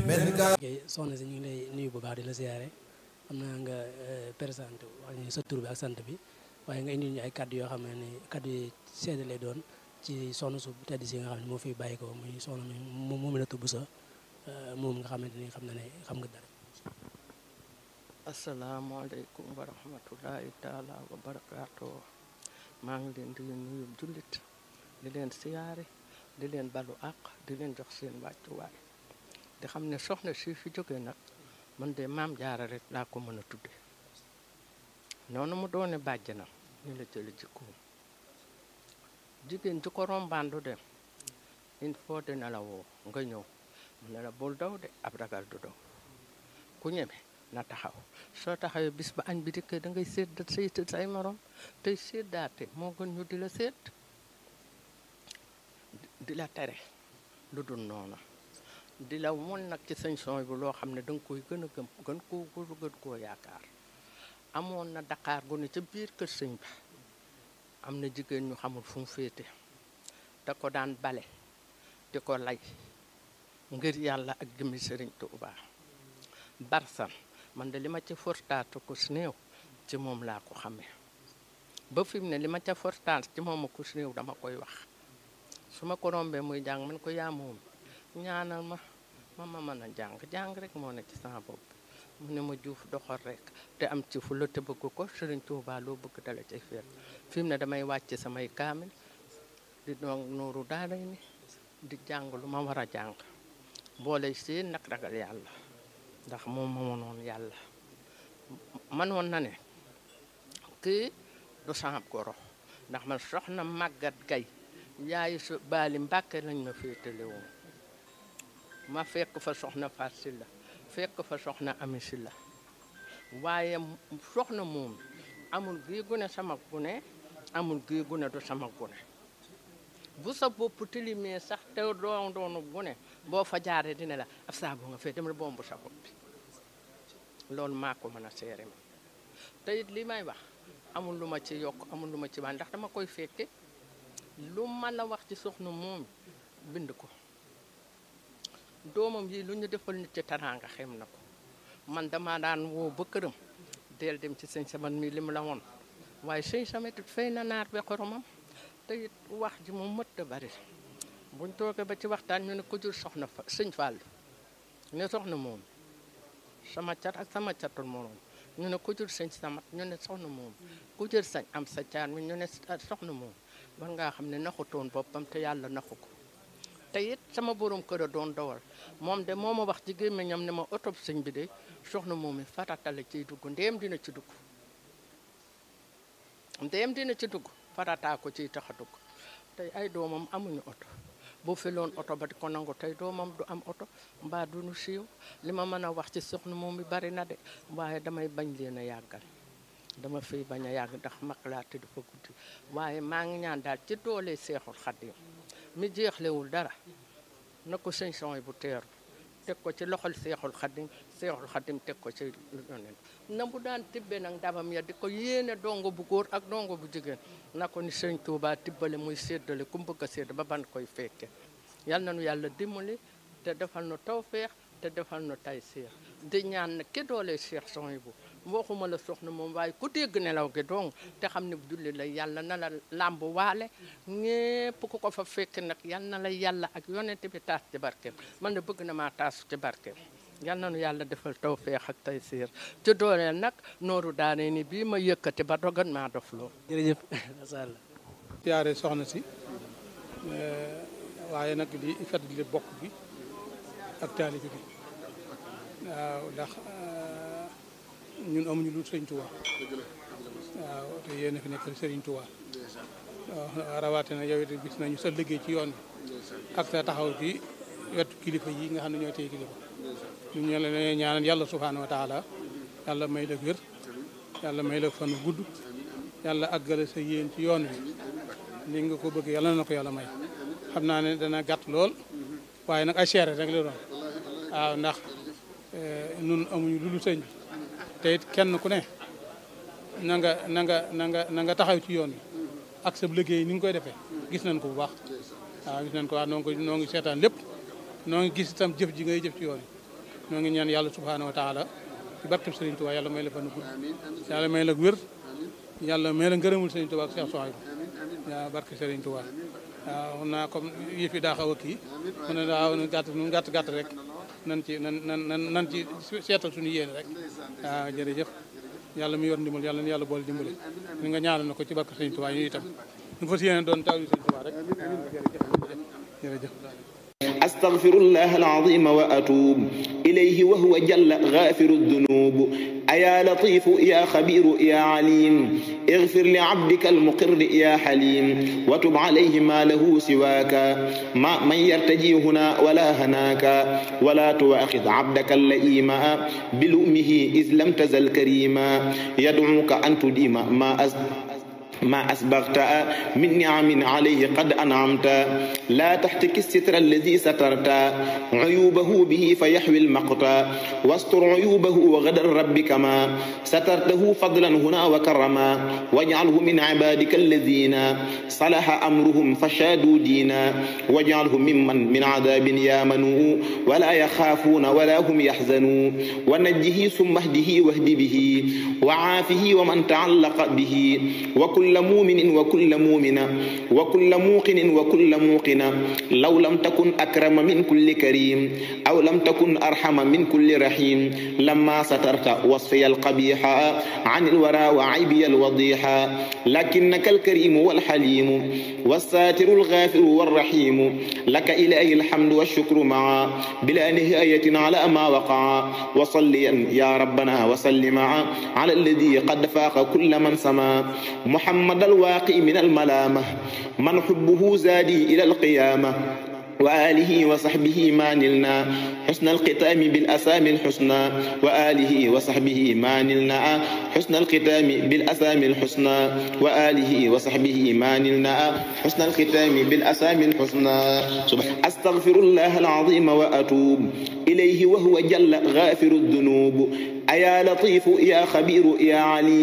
soxna si ñu ngi lay nuyu bu baax di la siyaare xam naa nga présenté wax ñu sa tur bi ak sant bi waaye nga indi ñu ay kaddu yoo xam ne ni kaddu yi seede lay doon ci soxna su tedd si nga xam ne moo fi bàyyi ko muy soxna mi moom la tubb sa moom nga xamante ni xam na ne xam nga dara asalaamaaleykum wa rahmatullahi taala wa barakaatu maa ngi leen di nuyu jullit di leen siyaare di leen balu àq di leen jox seen wàccuwaay di xam ne soxna si fi jóge nag man de maam jaara rek laa ko mën a tudde noonu mu doone bàjjanam ni la jële jikkoom jigéen ji ko rombaandu dem il faut dina la woo nga ñëw mu ne la bul daw de ab ragal du daw ku ñeme na taxaw soo taxawee bis ba añ bi dikkee da ngay sédd sayt say morom tey séddaate moo gën ñu di la sédd di la tere lu dul noonu di la won nag ci sañ son bi loo xam ne da nga koy gën a gëm gën koo gën koo yaakaar amoon na Dakar gu ne ca biir kër sëñ ba am na jigéen ñu xamul fu mu féete da ko daan bale di ko lay ngir yàlla ak jëmmi sëriñ Tuubaa barsan man de li ma ca fortaatu ko si néew ci moom laa ko xamee ba fi mu ne li ma ca fortaat ci moom ko si néew dama koy wax su ma ko rombee muy jàng man ko yaa moom ñaanal ma ma ma mën a jàng jàng rek moo ne ci sama bopp mu ne ma juuf doxal rek te am ci fu la te bëgg ko Sëriñ Tuubaa loo bëgg dala cay feer fi mu ne damay wàcc samay kaamil di doon nooru daara ni di jàng lu ma war a jàng boole seen nag ragal yàlla ndax moom ma mënoon yàlla manoon na ne kii du sama goro ndax man soxna màggat gay yaayu su baali mbàkke lañ ma féetale woon ma fekk fa soxna Faat Silla fekk fa soxna Ami Silla waaye soxna moom amul gii gune sama gune amul gii gune du sama gune bu sa bopp tilimee sax te doon doonu gune boo fa jaaree dina la ab saabu nga fee dem la bombu sa bopp bi loolu maa ko mën a seere ma te it li may wax amul lu ma ci yokk amul lu ma ci wàññi ndax dama koy fekke lu mën a wax ci soxna moom bind ko doomam yi lu ñu defal nit ci taraanga xem na ko man dama daan woo ba këram del dem ci sëñ saman mi li mu la woon waaye sëñ samet fay na naar be xoromam te it wax ji moom mët a bari buñ toogee ba ci waxtaan ñu ne ko jur soxna fa sëñ Fall ne soxna moom sama cat ak sama catul moroom ñu ne ko jur sëñ samat ñu ne soxna moom ku jur sañ am sa caan mi ñu ne soxna moom war ngaa xam ne naxutoon boppam te yàlla naxu ko te it sama borom kër a doon dawal moom de moo ma wax ci gémmiñam ne ma oto sëñ bi de soxna moom mi farata la ciy dugg ndéem dina ci dugg ndéem dina ci dugg farataa ko ciy tax a dugg tey ay doomam amuñu oto bu filoon oto ba di ko nangu tey doomam du am oto mbaa du nu siiw li ma mën a wax ci soxna moom mi bari na de waaye damay bañ leen a yàggal dama fiy bañ a yàgg ndax mag laa te dafa guddi waaye maa ngi ñaan daal ci doole seexul xaddim mi jeexlewul dara na ko sëñ son bu teeru teg ko ci loxol seexul xaddim seexul xaddim teg ko ci yonent na bu daan tibbe nag ndabam ya di ko yéene dongo bu góor ak dongo bu jigéen na ko ni sëñ Tuubaa tibbale muy séddale ku mu bëgg a sédd ba ban koy fekke yal na nu yàlla dimbali te defal nu tawfeex te defal nu tay seex di ñaan na ki doole seex son bu waxuma la soxna moom waaye ku dégg nelaw gi dong te xam ne julli la yàlla na la làmb waale ñépp ku ko fa fekk nag yal na la yàlla ak yonent bi taas ci barkeem man ne bëgg na maa taasu ci barkeem yal na nu yàlla defal tawfeex ak tay siir ci dooleel nag nooru daane ni bii ma yëkkati ba dogan maa dof loo jërëjëf masha Allah siyaare soxna si waaye nag di fàttali bokk bi ak taalibe bi waaw ndax ñun amuñu lu sëriñ Tuubaa waaw te yéen a fi nekk sëriñ Tuubaa waaw rawatina yow it gis nañu sa liggéey ci yoon bi ak sa taxaw ci wetu kilifa yi nga xam ne ñoo tey kilifa ñun ñoo leen ñaanal yàlla subhaanahu wa taala yàlla may la wér yàlla may la fanu gudd yàlla àggale sa yéen ci yoon bi ni nga ko bëgg yàlla na ko yàlla may xam naa ne dana gàtt lool waaye nag ay seere rek la doon waaw ndax nun amuñu lu lu sëñ bi te it kenn ku ne na nga na nga na nga na nga taxaw ci yoon wi ak sa liggéey ni nga koy defee gis nañ ko bu baax waaw gis nañ ko waaw noo ngi noo ngi seetaan lépp noo ngi gis itam jëf ji ngay jëf ci yoon wi ñoo ngi ñaan yàlla subhaanahu wa taala ci barkeb Sëriñ Tuubaa yàlla may la fan gudd yàlla may la wér yàlla may la ngërëmul Sëriñ Tuubaa ak Cheikh Souhaïbou waaw barke Sëriñ Tuubaa waaw xam naa comme yëf yi daa xaw a kii mu ne waaw nu gàtt nu gàtt gàtt rek nan ci nan nan nan nan ci seetal suñu yéene rek waaw jërëjëf yàlla mi yor ndimbal yàlla na yàlla boole dimbali ni nga ñaanal na ko ci barke Sëriñ Tuubaa ñu itam ñu fas yéene doon taw yi Sëriñ Tuubaa rek waaw jërëjëf jërëjëf أستغفر الله العظيم وأتوب إليه وهو جل غافر الذنوب أيا لطيف يا خبير يا عليم اغفر لعبدك المقر يا حليم وتب عليه ما له سواك ما من يرتجي هنا ولا هناك ولا تواخذ عبدك اللئيم بلؤمه إذ لم تزل كريما يدعوك أن تديم ما أز ما أسبغت من نعم عليه قد أنعمت لا تحتك الستر الذي سترت عيوبه به فيحوي المقت واستر عيوبه وغدر ربك ما سترته فضلا هنا وكرما واجعله من عبادك الذين صلح أمرهم فشادوا دينا واجعله ممن من عذاب يامنوا ولا يخافون ولا هم يحزنون ونجه ثم اهده واهد به وعافه ومن تعلق به وكل كل مؤمن وكل مؤمنة وكل موقن وكل موقنة لو لم تكن أكرم من كل كريم أو لم تكن أرحم من كل رحيم لما سترت وصفي القبيح عن الورى وعيبي الوضيح لكنك الكريم والحليم والساتر الغافر والرحيم لك إلهي الحمد والشكر معا بلا نهاية على ما وقع وصليا يا ربنا وسلم على الذي قد فاق كل من سما محمد محمد الواقي من الملامة من حبه زادي إلى القيامة وآله وصحبه ما نلنا حسن الختام بالأسامي الحسنى وآله وصحبه ما نلنا حسن الختام بالأسامي الحسنى وآله وصحبه ما نلنا حسن الختام بالأسامي الحسنى سبحان أستغفر الله العظيم وأتوب إليه وهو جل غافر الذنوب أيا لطيف يا خبير يا عليم